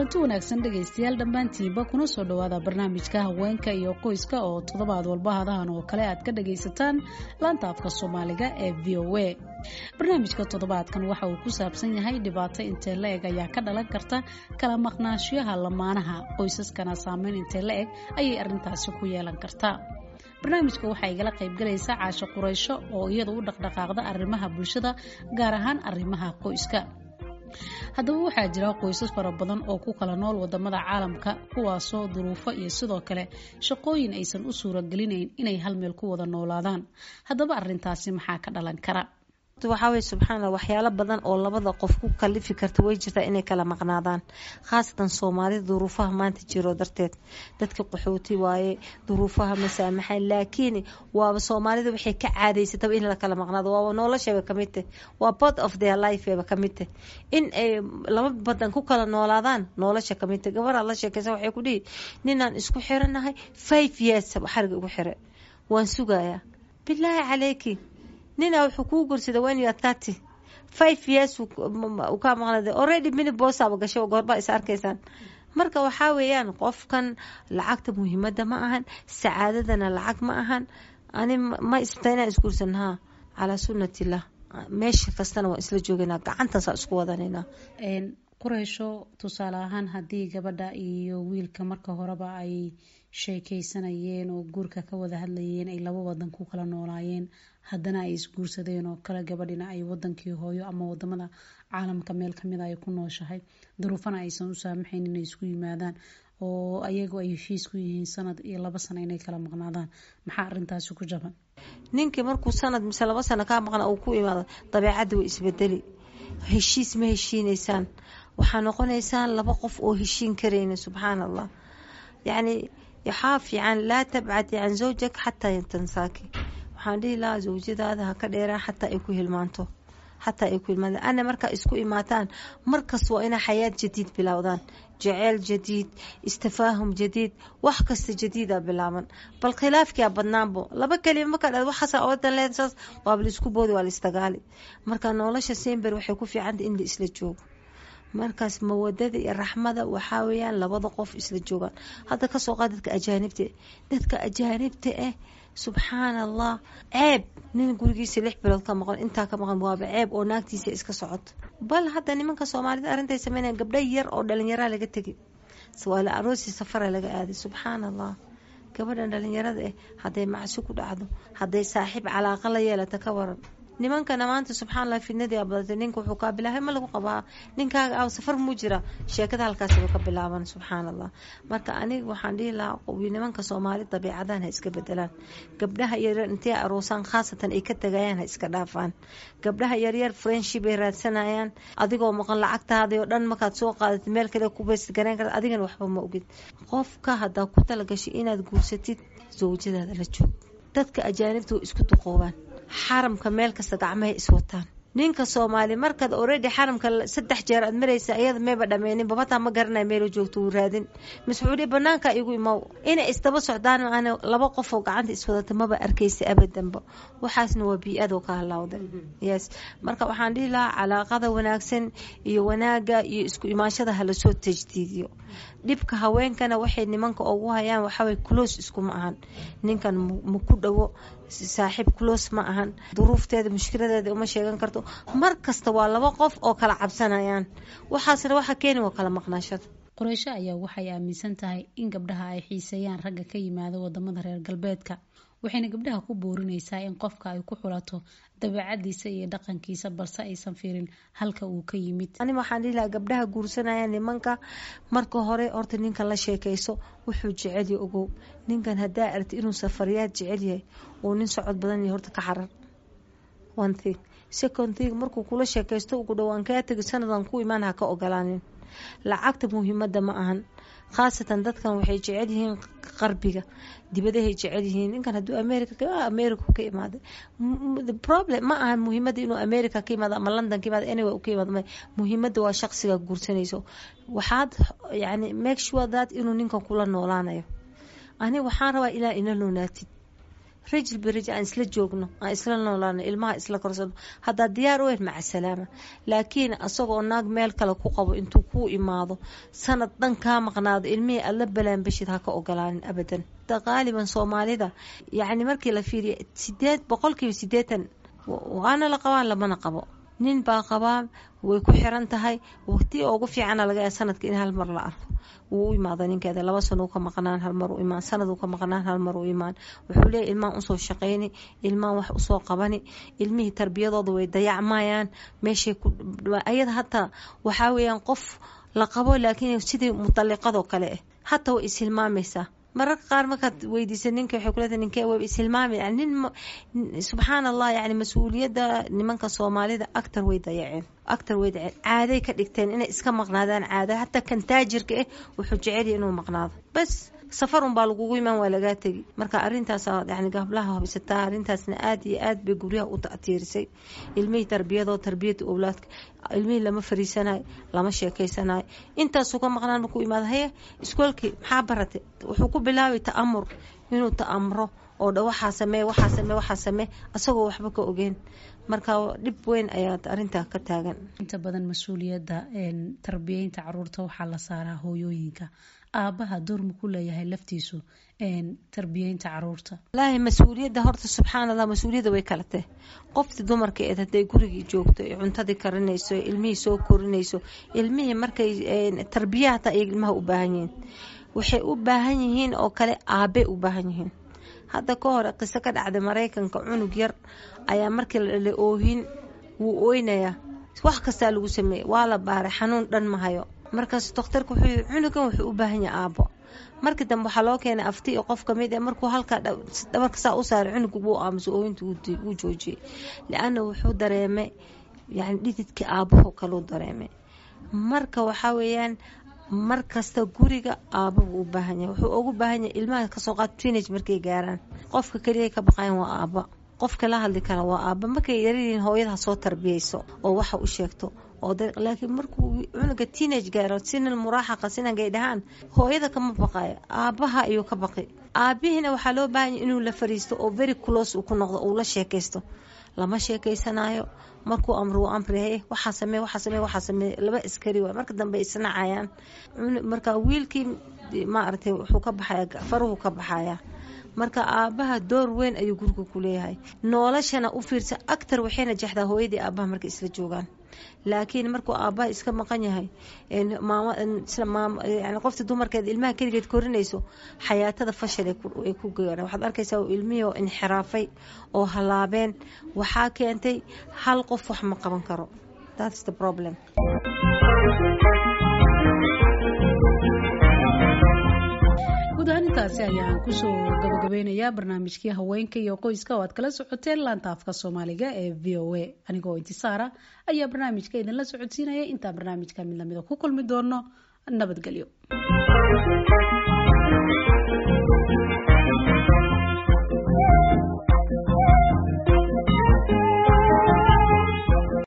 kulanti wanaagsan dhegaystayaal dhammaantiinba kuna soo dhowaada barnaamijka haweenka iyo qoyska oo toddobaad walba hadahan oo kale aad ka dhagaysataan laanta afka soomaaliga ee v o a barnaamijka toddobaadkan waxa uu ku saabsan yahay dhibaato intee la eg ayaa ka dhalan karta kala maqnaashiyaha lamaanaha qoysaskana saameyn intee la eg ayay arrintaasi ku yeelan kartaa barnaamijka waxaa igala qaybgalaysa caasho quraysho oo iyadu u dhaqdhaqaaqda arrimaha bulshada gaar ahaan arrimaha qoyska haddaba waxaa jira qoysas fara badan oo ku kala nool wadamada caalamka kuwaasoo duruufo iyo sidoo kale shaqooyin aysan u suuragelinayn inay hal meel ku wada noolaadaan haddaba arintaasi maxaa ka dhalan kara waxaa weye subxaanalla waxyaalo badan oo labada qof ku kalifi karta way jirtaa inay kala maqnaadaan khaasatan soomaalida duruufaha maanta jiro darteed dadka qaxooti waaye duruufaha masaamaxay laakiin waaba soomaalida waxay ka caadaysataba in la kala maqnaado waaba noloshaba kamid tah waa part of their lifeba kamid tah in ay laba badan ku kala noolaadaan nolosha kamid tah gabaraa la sheekaysa waxay ku dhihi ninaan isku xiranahay five years xariga ugu xire waan sugayaa bilaahi caleyki nina wuxuu kuu gursada when you are thirty five years uu kaa maqnada already mini boosaba gashay goorbaa is arkaysaan marka waxaa weeyaan qofkan lacagta muhiimada ma ahan sacaadadana lacag ma ahan ani ma isbta inaan isguursan haa calaa sunnatillah meesha kastana waan isla joogaynaa gacantaasa isku wadanayna qureysho tusaale ahaan haddii gabadha iyo wiilka marka horeba ay sheekeysanayeen oo guurka ka wada hadlayeen ay laba wadan ku kala noolaayeen haddana ay isguursadeen oo kale gabadhina ay wadankii hooyo ama wadamada caalamka meel kamida ay ku nooshahay duruufana aysan u saamaxayn inay isku yimaadaan oo ayagu ay heshiis ku yihiin sanad iyo laba sano inay kala maqnaadaan maxaa arintaasi ku jaban ninkii markuu sanad mise laba sano kaa maqna uu ku imaado dabeecadda way isbedeli heshiis ma heshiineysaan waxaa noqonaysaan laba qof oo heshiin karayna subxaan allah yacni waxaa fiican laa tabcad can zawjak xataa tansaaki waxaan dhihi lahaa zawjadaada ha ka dheeraan xataa ay ku hilmaanto xataa ay ku hilmaanto ana markaa isku imaataan markas waa inaa xayaad jadiid bilowdaan jaceyl jadiid istafaahum jadiid wax kasta jadiida bilaaban bal khilaafkia badnaanbo laba kelima markaa dha waxaasa odan leed saas waaba laisku boodi waa laisdagaali marka nolosha sember waxay ku fiicantay in la isla joogo markaas mawadada iyo raxmada waxaa weyaan labada qof isla joogaan hadda kasoo qaad dadka ajaanibta dadka ajaanibta ah subxaan allah ceeb nin gurigiisa lix bilood ka maqan intaa ka maqan waaba ceeb oo naagtiisa iska socoto bal hadda nimanka soomaalida arintay sameynaya gabdho yar oo dhalinyaraa laga tegi waala aroosi safara laga aaday subxaan allah gabadhan dhalinyarada ah hadday macsi ku dhacdo hadday saaxiib calaaqa la yeelata ka waran nimankana maanta subxaa allah fidnadii badatay ninka wuxuu kaa bilaabay ma lagu qabaa ninkaaga a safar muu jira sheekada halkaasba ka bilaaban subxaan allah marka aniga waxaan dhihi lahaa nimanka soomaali dabiicadan ha iska bedelaan gabdhaha yaryar intay aroosaan khaasatan ay ka tagayaan ha iska dhaafaan gabdhaha yaryar friendship ay raadsanayaan adigoo maqan lacagtaadii oo dhan markaad soo qaadatid meel kale ku baysgareyn karta adigana waxba ma ogid qofka haddaa ku talagashay inaad guursatid zawjadaada la joog dadka ajaanibta way isku duqoobaan xaramka meel kasta gacmahay iswataan ninka soomaali markaad already xaramka saddex jeer aad maraysa iyada mayba dhameynin babataa ma garanay meelu joogto wuu raadin mascuuliya banaanka igu imow inay isdaba socdaan aan laba qofoo gacanta iswadata maba arkaysa abadanba waxaasna waa bii-adoo ka halawda yes marka waxaan dhihi lahaa calaaqada wanaagsan iyo wanaaga iyo isku imaanshada halasoo tajdiidiyo dhibka haweenkana waxay nimanka ugu hayaan waxaway close iskuma ahan ninkan maku dhawo saaxiib close ma ahan duruufteeda mushkiladeeda uma sheegan karto mar kasta waa laba qof oo kala cabsanayaan waxaasna waxa keeni waa kala maqnaashada qoreysho ayaa waxay aaminsan tahay in gabdhaha ay xiiseeyaan ragga ka yimaada wadamada reer galbeedka waxayna gabdhaha ku boorinaysaa in qofka ay ku xulato dabeecadiisa iyo dhaqankiisa balse aysan fiirin halka uu ka yimid ani waxaan dhihi lahaa gabdhaha guursanaya nimanka marka hore horta ninkan la sheekayso wuxuu jecelya ogow ninkan haddaa arti inuu safariyaad jecel yahay uu nin socod badan yahay horta ka xarar one thing second thing markuu kula sheekaysto ugu dhowaan kaa tegi sanadan ku imaan ha ka ogolaanin lacagta muhiimada ma ahan khaasatan dadkan waxay jecel yihiin qarbiga dibadahay jecel yihiin ninkan haduu america america ka imaada problem ma ahan muhiimada inuu america ka imaado ama london ka imaado anyway ka imaado muhiimada waa shaqsiga guursanayso waxaad yani make sure that inuu ninkan kula noolaanayo ani waxaan rabaa ilaa ina noonaatid rajil birajil aan isla joogno aan isla noolaano ilmaha isla korsano haddaa diyaar u ahayd maca salaama laakiin asagoo naag meel kale ku qabo intuu kuu imaado sanad dhan kaa maqnaado ilmihii aad la balaanbashid ha ka ogolaanin abadan qaaliban soomaalida yacni markii la fiiriya sideed boqolkiiba sideetan waana la qabaan lamana qabo nin baa qabaa way ku xiran tahay waqti ugu fiicana laga yaaba sanadka in hal mar la arko wuu u imaada ninkeeda laba sano ka maqnaan hal mar u imaan sanad ka maqnaan hal mar u imaan wuxuu leeyahy ilmaan usoo shaqayni ilmaan wax usoo qabani ilmihii tarbiyadooda way dayacmayaan meeshay ayada hataa waxaa weeyaan qof la qabo laakiin sidii mutaliqadoo kale ah hataa way ishilmaamaysaa mararka qaar markaad weydiisa ninka waxay kuleedahay ninkee way ishilmaami yani nin subxaan allah yani mas-uuliyadda nimanka soomaalida actar way dayaceen actar way dayaceen caaday ka dhigteen inay iska maqnaadaan caada hataa kan taajirka ah wuxuu jecelya inuu maqnaado bas safar unbaa lagugu imaan waa lagaa tegi marka arintaas yani gablaha habsataa arintaasna aada iyo aad bay guryaha u ta'tiirisay ilmihii tarbiyadoo tarbiyada owlaadka ilmihii lama fariisanayo lama sheekeysanayo intaasuu ka maqnaan markuu imaado haye iskoolkii maxaa baratay wuxuu ku bilaabay ta'amur inuu ta'amuro oo dha waxaa samee waxaa samee waxaa samee asagoo waxba ka ogeen marka dhib weyn ayaa arintaa ka taagan inta badan mas-uuliyadda tarbiyeynta caruurta waxaa la saaraa hooyooyinka aabaha door ma ku leeyahay laftiisu tarbiyeynta caruurta walaahi mas-uuliyadda horta subxaan allah mas-uuliyadda way kala tahay qoftii dumarka eed hadday gurigii joogto ee cuntadii karinayso ee ilmihii soo korinayso ilmihii markay tarbiya hataa ay ilmaha u baahan yihiin waxay u baahan yihiin oo kale aabay u baahan yihiin hadda ka hore qiso ka dhacday maraykanka cunug yar ayaa markii la dhalay oohin wuu ooynayaa wax kastaa lagu sameeyey waa la baaray xanuun dhan mahayo markaas dokhtarka wuxuu yii cunugan wuxuu u baahan yahay aabo markii dambe waxaa loo keenay afti iyo qof kamid ee markuu halkaa dhabarka saa u saaray cunuga wuu aamuso ooyinta wuu joojiyey lianna wuxuu dareemay yani dhididkii aabaho kaluu dareemay marka waxaa weeyaan mar kasta guriga aaba buu u baahan yahay wuxuu ugu baahan yahay ilmaha kasoo qaad teenage markay gaaraan qofka keliya ka baqayan waa aaba qofka la hadli kara waa aaba markay yaryihiin hooyada ha soo tarbiyeyso oo waxa u sheegto oo laakiin markuu cunuga teenage gaaro sinal muraaxaqa sinangay dhahaan hooyada kama baqayo aabaha ayuu ka baqi aabihiina waxaa loo baahan yahay inuu la fariisto oo very close uu ku noqdo uu la sheekaysto lama sheekeysanayo markuu amro uu amrihay waxaa samee waxaa samee waxaa samee laba askari waay marka dambe isnacayaan marka wiilkii maaragtay wuxuu ka baxaya faruhu ka baxaya marka aabaha door weyn ayuu guriga ku leeyahay noolashana u fiirsa actar waxayna jexdaa hooyadii aabaha markay isla joogaan laakiin markuu aabaha iska maqan yahay yani qoftii dumarkeeda ilmaha keligeed korinayso xayaatada fashal ay ku gaaraan waxaad arkaysaa ilmihii oo inxiraafay oo halaabeen waxaa keentay hal qof wax ma qaban karo that's the problem guud ahaan intaasi ayaan kusoo gabagabeynayaa barnaamijkii haweenka iyo qoyska oo aad kala socoteen laanta afka soomaaliga ee v o a anigoo intisaara ayaa barnaamijka idinla socodsiinaya intaan barnaamijka mid lamida ku kulmi doono nabadgelyo